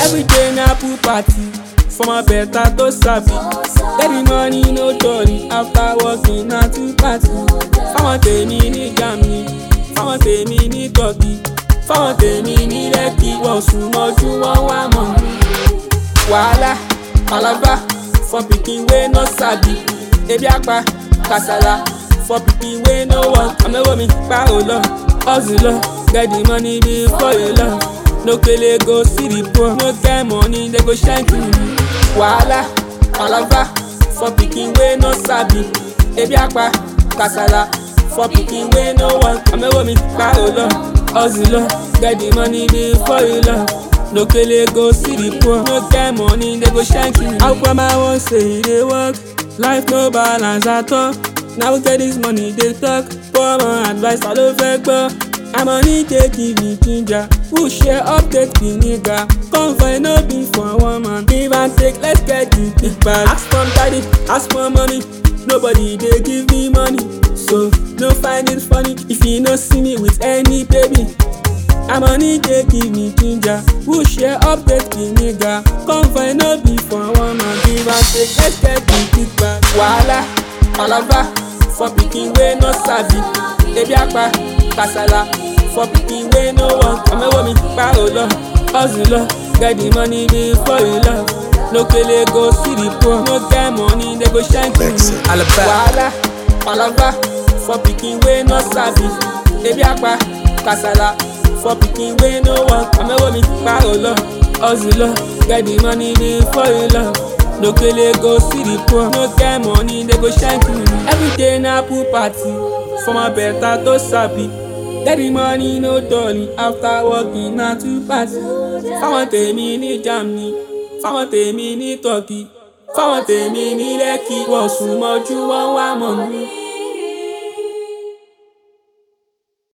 Everyday na pool party for my better to sabi. Get the money no jolly after working na two party. Fáwọn tèmi ní Germany, fáwọn tèmi ní Turkey, fáwọn tèmi ní Lekki, wọ́n sùn mọ́jú wọ́n wá mọ̀ mí. Wàhálà, palava for pikin wey no sabi. Ebi apa, kasala for pikin wey no work. Àmẹ́wò mi pa ò lọ, hustle lọ, get the money before you love. No kele go see the poor, no get money they go shine to you. Wàhálà, palava for pikin wey no sabi. Ebi apa, kasala for pikin wey no work. Àmẹ́wò mi pa ò lọ, hustle lọ, get the money before you love. No kele go see the poor, no get money they go shine to you. How come I wan say e dey work? Life no balance at all. Now we get this money dey talk. Poor man advice ta ló fẹ́ gbọ́? Àmọ́ní dey give me ginger. Who share update be nigga? Come find no be for one man. Give and take, let's get the big bag. Ask for daddy, ask for money. Nobody dey give me money. So no find it funny if you no see me with any baby. Àmọ́ní dey give me ginger. Who share update be nigga? Come find no be for one man. Give and take, let's get the big bag. Wàhálà, palava for pikin wey no sabi. Ebi apa, kasala for pikin wey no work. Àmẹ́wò mi pa ò lọ, hustle lọ, get the money before you love. No kele go see the poor, no get money they go shine to you. Wàhálà, palava for pikin wey no sabi. Ebi apa, kasala for pikin wey no work. Àmẹ́wò mi pa ò lọ, hustle lọ, get the money before you love. No kele go see the poor, no get money they go shine to you. Everyday na pool party for my better to sabi. Get the money no dolly after working na two party. Fáwọn tèmi ní Germany, fáwọn tèmi ní Turkey, fáwọn tèmi ní Lekki, wọ́n sùn mọ́jú wọ́n wá mọ̀ mí.